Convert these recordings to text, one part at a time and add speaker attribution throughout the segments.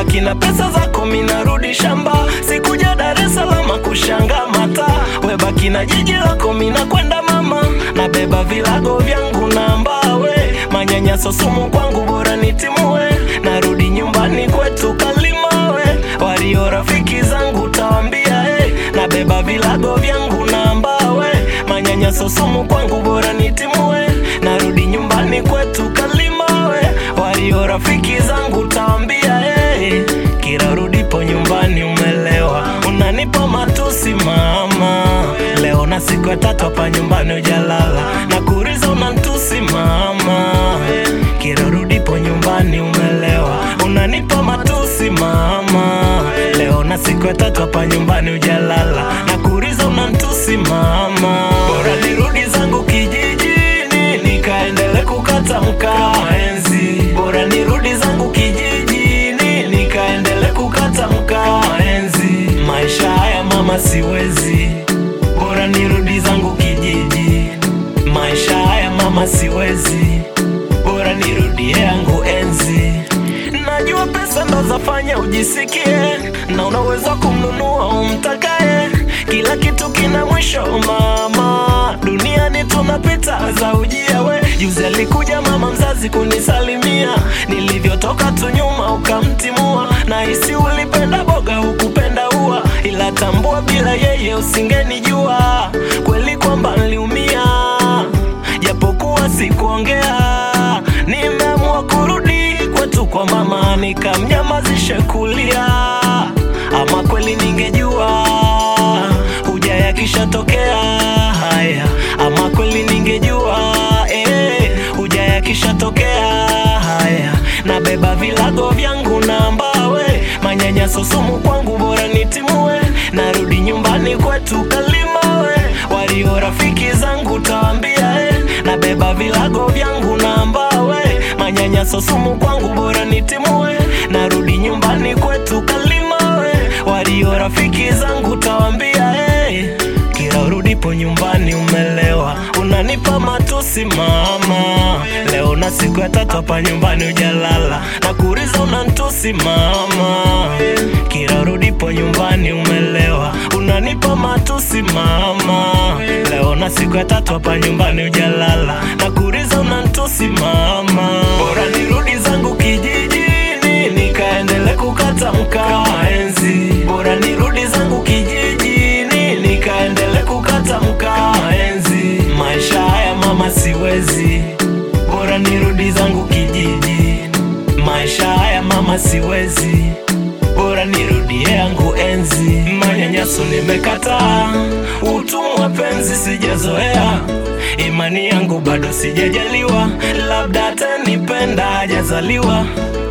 Speaker 1: baki na pesa zako, minarudi shamba, sikuja Dar es Salaam kushanga mata, we baki na jiji lako, mina kwenda mama, nabeba vilago vyangu na mbawe, manyanyaso sumu kwangu, bora nitimue, narudi nyumbani kwetu Kalimawe, walio rafiki zangu tawambia, hey, nabeba vilago vyangu na mbawe, manyanyaso sumu kwangu, bora nitimue, narudi nyumbani kwetu Kalimawe, walio rafiki zangu tawambia, hey, kila rudipo nyumbani umelewa, unanipa matusi mama, leo na siku ya tatu hapa nyumbani ujalala, na kuriza unantusi mama, kila rudipo nyumbani umelewa, unanipa matusi mama, leo na siku ya tatu hapa nyumbani ujalala, na kuriza unantusi mama, bora nirudi zangu kijijini nikaendele kukata mkaa enzi, bora nirudi zangu kijijini nikaendele kukata mkaa enzi, maisha haya mama siwezi, bora nirudi zangu kijiji, maisha haya mama siwezi, bora nirudie yangu enzi. Najua pesa ndo zafanya ujisikie na unaweza kumnunua umtakaye, kila kitu kina mwisho mama, duniani tunapita za ujia we. Juzi alikuja mama mzazi kunisalimia, nilivyotoka tu nyuma ukamtimua, na hisi ulipenda boga hukupenda ua, ila tambua bila yeye usingenijua kweli kwamba niliumia, japokuwa sikuongea, nimeamua kurudi kwetu kwa mama, nikamnyamazishe kulia, ama kweli ningejua huja yakishatokea haya, ama kweli ningejua eh, huja yakishatokea haya, nabeba vilago vyangu na mbawe, manyanyaso sumu kwangu, bora nitimue, narudi nyumbani kwetu Kalimawe, walio rafiki zangu tawambia eh, nabeba vilago vyangu na mbawe, manyanyaso sumu kwangu, bora nitimue, narudi nyumbani kwetu Kalimawe, walio rafiki zangu tawambia eh, kila urudipo nyumbani umelewa, unanipa matusi mama, leo na siku ya tatu hapa nyumbani ujalala, na kuriza unantusi mama, kila urudipo nyumbani umelewa, unanipa matusi mama, leo na siku ya tatu hapa nyumbani ujalala, na kuriza unantusi mama, bora nirudi zangu kijijini nikaendele kukata mkaa enzi, bora nirudi zangu kijijini nikaendele kukata mkaa enzi, maisha haya mama siwezi, bora nirudi zangu kijiji, maisha haya mama siwezi, bora nirudie yangu enzi, manyanyaso nimekataa, utumwa penzi sijazoea, imani yangu bado sijajaliwa, labda atanipenda hajazaliwa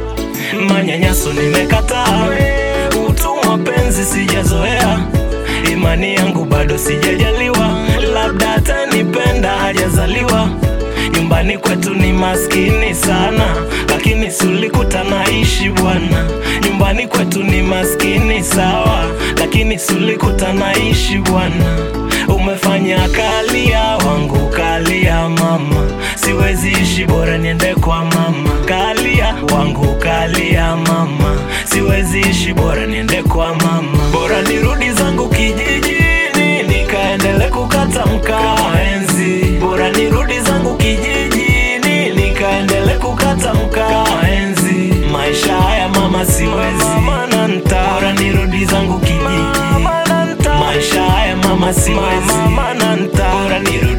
Speaker 1: manyanyaso nimekataa, utumwa penzi sijazoea, imani yangu bado sijajaliwa, labda atanipenda hajazaliwa. Nyumbani kwetu ni maskini sana, lakini sulikuta naishi bwana. Nyumbani kwetu ni maskini sawa, lakini sulikuta naishi bwana. Umefanya kalia wangu kalia mama, siwezi ishi bora niende kwa mama. Kalia wangu kalia mama, siwezi ishi bora niende kwa mama. Bora nirudi zangu kijijini nikaendele kukata mkaa enzi. Bora nirudi zangu kijijini nikaendele kukata mkaa enzi. Maisha haya mama siwezi, bora nirudi zangu kijiji. Maisha haya mama siwezi, bora nirudi